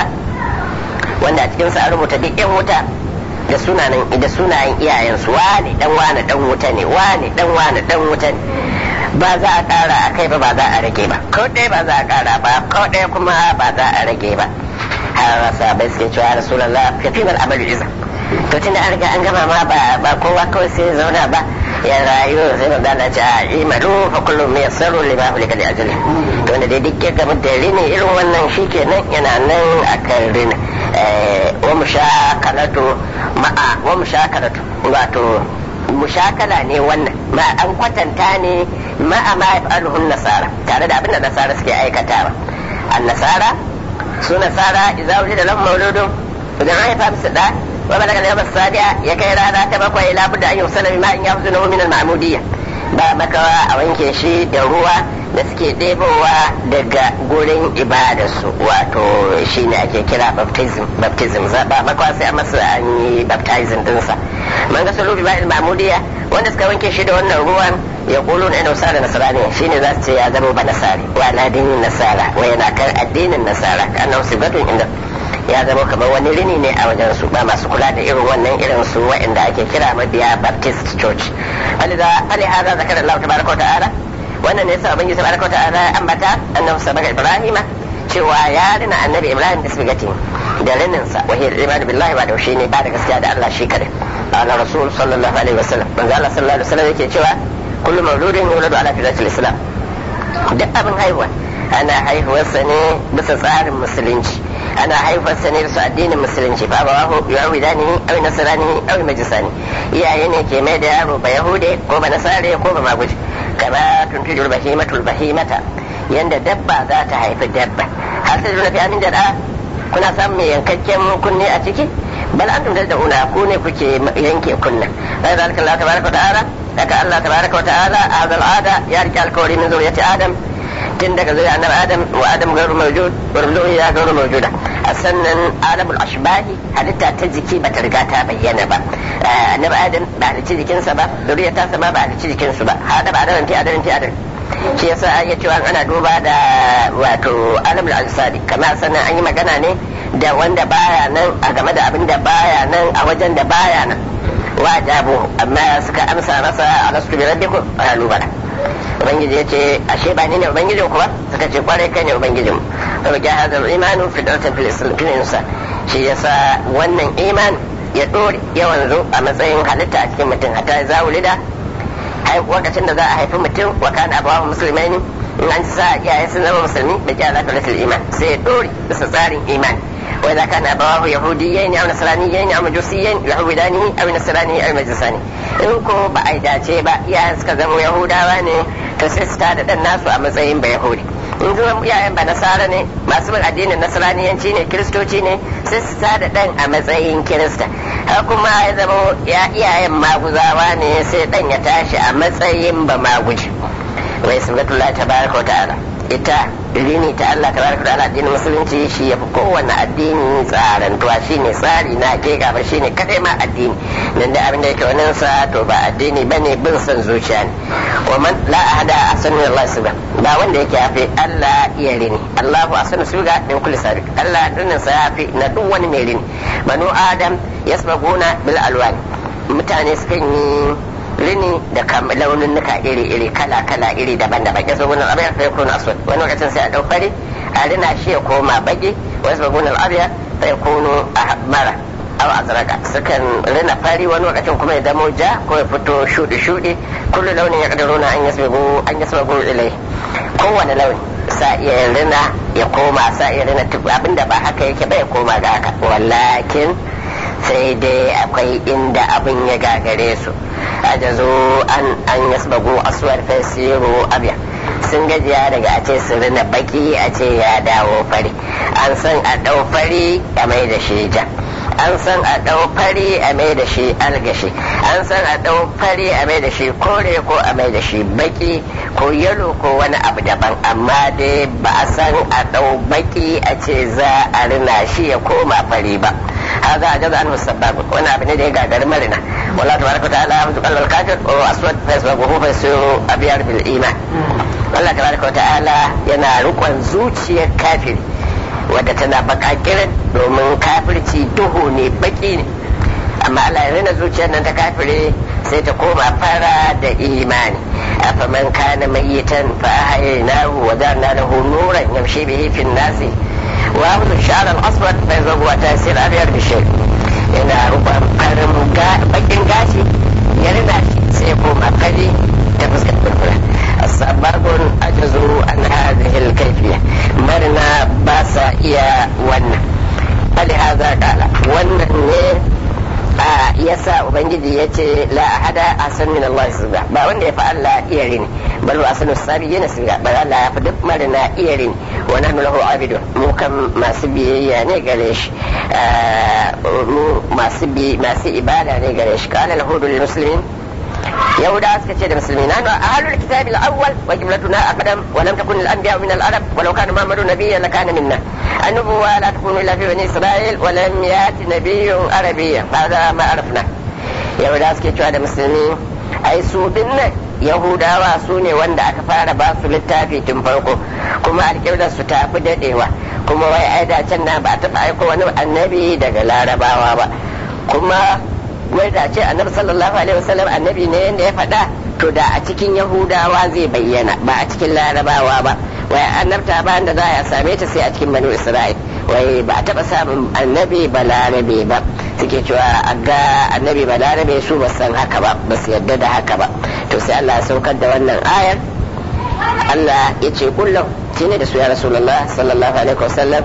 wanda a cikin sa an rubuta duk yan wuta da sunayen da sunayen iyayensu wane dan wane dan wuta ne wane dan wane dan wuta ne ba za a kara a kai ba ba za a rage ba ko ɗaya ba za a kara ba ko ɗaya kuma ba za a rage ba har sahabai suke cewa rasulullah ka fi mal amalu iza to tunda an riga an gama ma ba ba kowa kawai sai zauna ba ya rayu sai ba dana ce a imalu fa kullum mai yassaru lima hulika da ajali to wanda dai duk ya gama da rini irin wannan shikenan yana nan akan rini wa mushakalatu ma'a wa mushakalatu wato mushakala ne wannan ma an kwatanta ne ma'a ma yaf'aluhu nasara tare da abin da nasara suke aikatawa an nasara su nasara idza wulida lahum mauludun idan an haifa musu da wa balaga al-yawm as-sabi'a ya kai rana ta bakwai la budda an yusala bima in yahzunuhu min al-ma'mudiyya ba makawa a wanke shi da ruwa da suke ɗebowa daga gurin ibadarsu wato shi ne ake kira baptism baptism ba makawa sai a masa an yi baptism dinsa man ga sulubi ba ilmamudiya wanda suka wanke shi da wannan ruwan ya kulu na nasara nasarani shi ne za su ce ya zama ba nasari wa ladinin nasara wa yana kan addinin nasara annahu sibatun inda ya zama kamar wani rini ne a wajen su ba masu kula da irin wannan irin su wa'anda ake kira mabiya baptist church falihaza zakar Allah tabaraka wa ta'ala wannan ne yasa ubangiji tabaraka wa ta'ala ya ambata annabi sabaka ibrahima cewa ya rina annabi ibrahim da sibigati da rininsa wa hiya iman billahi wa da shi ne ba da gaskiya da Allah shi kadai ala rasul sallallahu alaihi wasallam manzo Allah sallallahu alaihi wasallam yake cewa kullu mawludin yuladu ala fitratil islam duk abin haihuwa ana haihuwarsa ne bisa tsarin musulunci ana haifarsa ne su addinin musulunci ba ba hu yawi dani awi nasarani awi majisani iyaye ne ke mai da yaro ba yahude ko ba nasare ko ba maguji kama tuntujul bahimatul bahimata yanda dabba za ta haifi dabba har sai juna fi amin da kuna samun mai yankakken kunne a ciki bal antum tad'una ku ne kuke yanke kunna sai zalika Allah tabaraka wa ta'ala daga Allah tabaraka wa ta'ala hadal ada ya rike alkawari min zuriyati adam tun daga zuriya annabi adam wa adam gairu mawjud wa zuriya gairu mawjuda a sannan alamul ashbahi halitta ta jiki bata riga ta bayyana ba annabi adam ba halicci jikinsa ba zuriya ta sama ba halicci jikinsu ba hada ba adam ti adam ti adam shi yasa an yi cewa ana duba da wato alamul ansari kamar sannan an yi magana ne da wanda baya nan a game da abin da baya nan a wajen da baya nan wa jabu amma suka amsa masa alastu bi rabbikum qalu bala ubangiji yace ashe ba ni ne ubangijin ku ba suka ce kwarai kai ne ubangijin mu ga hadal imanu fi dawlatin fil islam fil insa shi yasa wannan iman ya dore yawan zo a matsayin halitta a cikin mutum hatta za wulida lokacin da za a haifi mutum wa kana abawa musulmai ne in an sa iyaye sun zama musulmi da ja zaka rasul iman sai ya dore bisa tsarin imani wa idza kana abawahu yahudiyyan aw nasraniyyan aw majusiyyan yahudani aw nasrani aw majusani in ko ba a dace ba iyayen suka zama yahudawa ne to sai su tada dan nasu a matsayin ba yahudi in zuwa iyayen ba nasara ne masu bin addinin nasraniyanci ne kiristoci ne sai su tada dan a matsayin kirista har kuma ya zama ya iyayen maguzawa ne sai dan ya tashi a matsayin ba maguji wai sunnatullah tabaraka wa ta'ala ita rini ta Allah tabaraka wa ta'ala addinin musulunci shi ya fi kowanne addini tsarantuwa shine tsari na hakika ba shine kadai ma addini nan da abin da yake wannan sa to ba addini bane bin son zuciya ne wa man la ahada asanu Allah subha ba wanda yake yafi Allah iya rini Allahu asanu subha min kulli sabiq Allah dinnin sa yafi na duk wani mai rini banu adam yasbaguna bil alwani mutane sukan yi rini da launin nuka iri-iri kala-kala iri daban-daban ya zo gunan abiyar sai kuna aswad wani lokacin sai a dau fari a rina shi ya koma baki wasu ba gunan abiyar sai kunu a mara aw azraka sukan rina fari wani lokacin kuma ya zamo ja ko ya fito shudi-shudi kullu launin ya kadaruna an yasbagu an yasbagu ilai kowane launi sa iya rina ya koma sa iya rina abinda ba haka yake ba ya koma ga haka wallakin sai dai akwai inda abin ya gagare su ajazo an an yasbagu aswar fasiru abya sun gajiya daga a ce su rina baki a ce ya dawo fari an san a dau fari a mai da shi ja an san a dau fari a mai da shi algashi an san a dau fari a mai da shi kore ko a mai da shi baki ko yalo ko wani abu daban amma dai ba a san a dau baki a ce za a rina shi ya koma fari ba هذا عجز عنه السباب وانا ابن دي قادر مرنا والله تبارك وتعالى قال الكافر واسود فيسبقه فيصير ابيض بالايمان الله تبارك وتعالى yana rukun zuciyar kafiri wadda tana bakakirin domin kafirci duhu ne baki ne amma Allah ya rina zuciyar nan ta kafire sai ta koma fara da imani afaman kana mayyitan fa ahyaynahu wa ja'alna lahu nuran yamshi bihi fi nasi وأخذ الشعر الأسود فيذهب وتأثير أبيض بالشيء إلى ربما قرم بكين قاسي يرنا سيكون أقلي تفسك الفرفرة السباب أجزوا عن هذه الكيفية مرنا باسا إيا ون فلهذا قال ون yasa ubangiji ya ce la ahada asan min Allah subha ba wanda ya fi Allah iya rini bal wa asanu sabi yana subha bal Allah ya fi duk marina iya rini wa nahnu lahu abidun mu kan masu biyayya ne gare shi mu masu bi masu ibada ne gare shi qala al-hudu lil muslimin يهودا سكتشي المسلمين نحن أهل الكتاب الأول وجملتنا أقدم ولم تكن الأنبياء من العرب ولو كان محمد نبيا لكان منا النبوة لا تكون إلا في بني إسرائيل ولم يأتي نبي عربي هذا ما عرفنا يهودا سكتشي المسلمين أي سودنا Yahudawa su ne wanda aka fara ba su littafi tun farko kuma alƙiblar su ta fi daɗewa kuma wai ai da can na ba a taɓa aiko wani annabi daga larabawa ba kuma wai da ce annabi sallallahu alaihi wasallam annabi ne yanda ya faɗa to da a cikin yahudawa zai bayyana ba a cikin larabawa ba wai annabta ba da za a same ta sai a cikin banu isra'il wai ba a taɓa samun annabi ba larabe ba suke cewa a ga annabi ba larabe su ba san haka ba ba su yadda da haka ba to sai Allah ya saukar da wannan ayar Allah ya ce kullum shi ne da su ya rasulullah sallallahu alaihi wasallam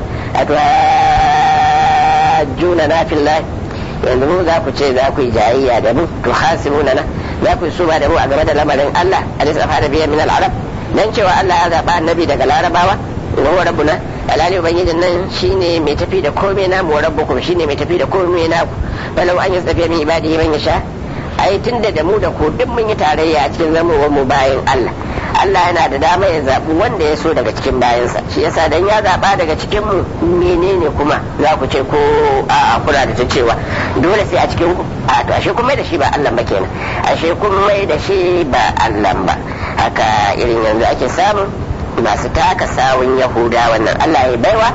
juna na fillahi yanzu mu za ku ce za ku yi jayayya da mu to hasimuna na za ku yi suma da mu a game da lamarin Allah alaihi safa da biyan min al-arab dan cewa Allah ya zaba annabi daga larabawa wa huwa rabbuna alali ubangijin nan shine mai tafi da komai na mu rabbukum shine mai tafi da komai na ku balau an yastafi min ibadihi man yasha ai tunda da mu da ku duk mun yi tarayya a cikin zamowar mu bayan Allah Allah yana da dama ya zaɓi wanda ya so daga cikin bayansa shi yasa dan ya zaɓa daga cikin mu menene kuma za ku ce ko a kula da ta cewa dole sai a cikin ku a to ashe kun mai da shi ba Allah ba kenan ashe kun mai da shi ba Allah ba haka irin yanzu ake samun masu taka sawun Yahuda wannan Allah ya baiwa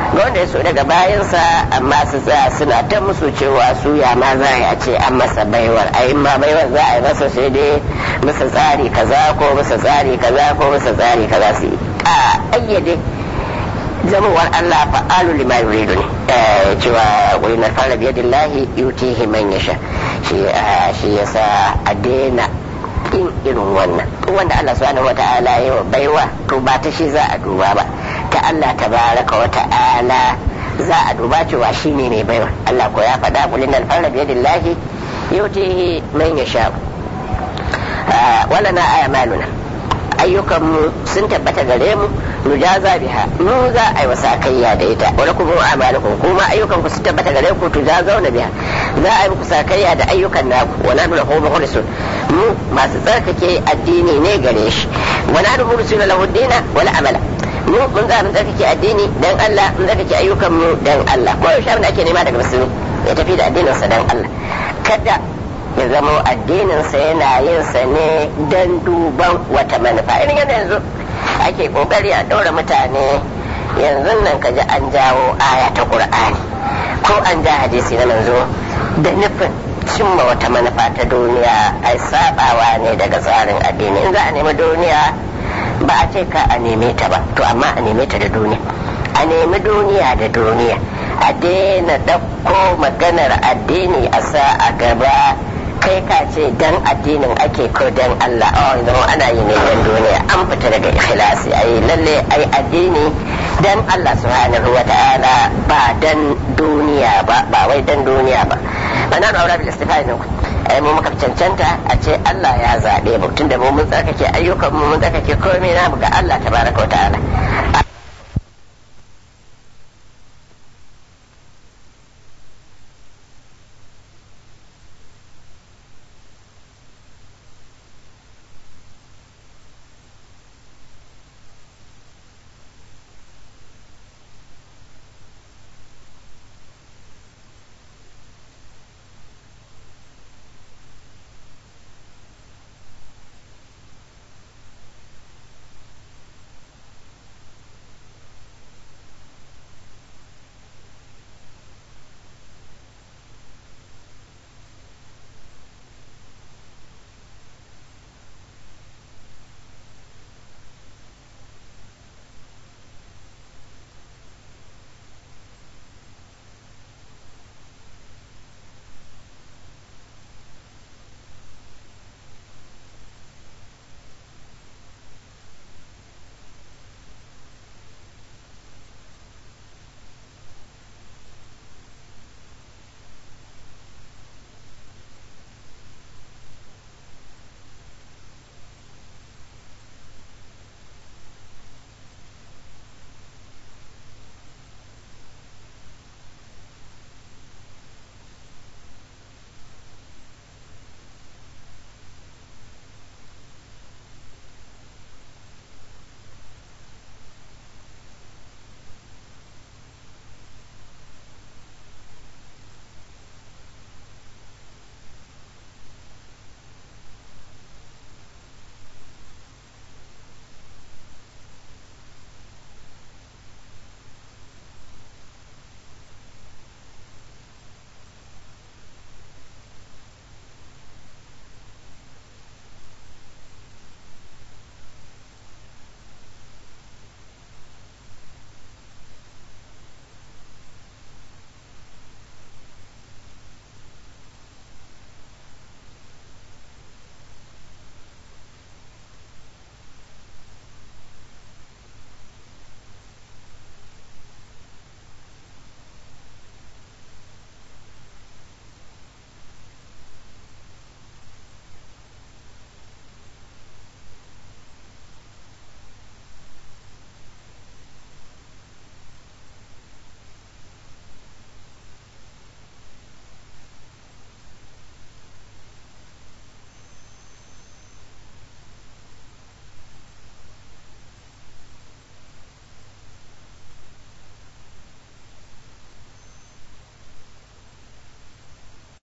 ga wanda ya so daga bayansa amma su tsaya suna ta musu cewa su ya ma za a ce an masa baiwar a ma baiwar za a yi masa sai dai masa tsari kaza ko masa tsari kaza ko masa tsari kaza su yi a ayyade zamowar Allah fa'alu lima yuridu ne cewa wani na fara biyadillahi yutihi man yasha shi shi yasa a daina yin irin wannan wanda Allah subhanahu wata'ala ya wa baiwa to ba ta shi za a duba ba ta Allah tabaraka wa ta'ala za a duba cewa shi ne mai baiwa Allah ko ya faɗa kulin alfarra biyadillahi yutihi man yasha wala na aya maluna ayyukanmu sun tabbata gare mu nujaza biha mu za a yi wasa kayya da ita wani kuma amalukum kuma ayyukan ku sun tabbata gare ku tujazauna biha za a yi muku sakayya da ayyukan naku wa nanu lahu mukhlisun mu masu tsarkake addini ne gare shi wa nanu mukhlisun lahu dina wal amala mu mun za mu tsarkake addini dan Allah mun tsarkake ayyukan mu dan Allah ko yaushe abin da ake nema daga musulmi ya tafi da addinin sa dan Allah kada ya zama addininsa yana yin sa ne don duban wata manufa irin yadda yanzu ake kokari a ɗora mutane yanzu nan kaji an jawo aya ta ƙur'ani ko an ja hadisi na manzo da nufin cimma wata manufa ta duniya ai sabawa ne daga tsarin addini in za a nemi duniya ba a ce ka a neme ta ba to amma a neme ta da duniya a nemi duniya da duniya a daina ɗauko maganar addini a sa a gaba kai ka ce dan addinin ake ko dan Allah oh zama ana yi ne dan duniya an fita daga ikhlasi ai lalle ai addini dan Allah subhanahu wa ta'ala ba dan duniya ba ba wai dan duniya ba ana da aure bil istifai ne ai mu muka cancanta a ce Allah ya zabe mu tunda mu mun tsarkake ayyukan mu mun tsarkake komai namu ga Allah tabaraka wa ta'ala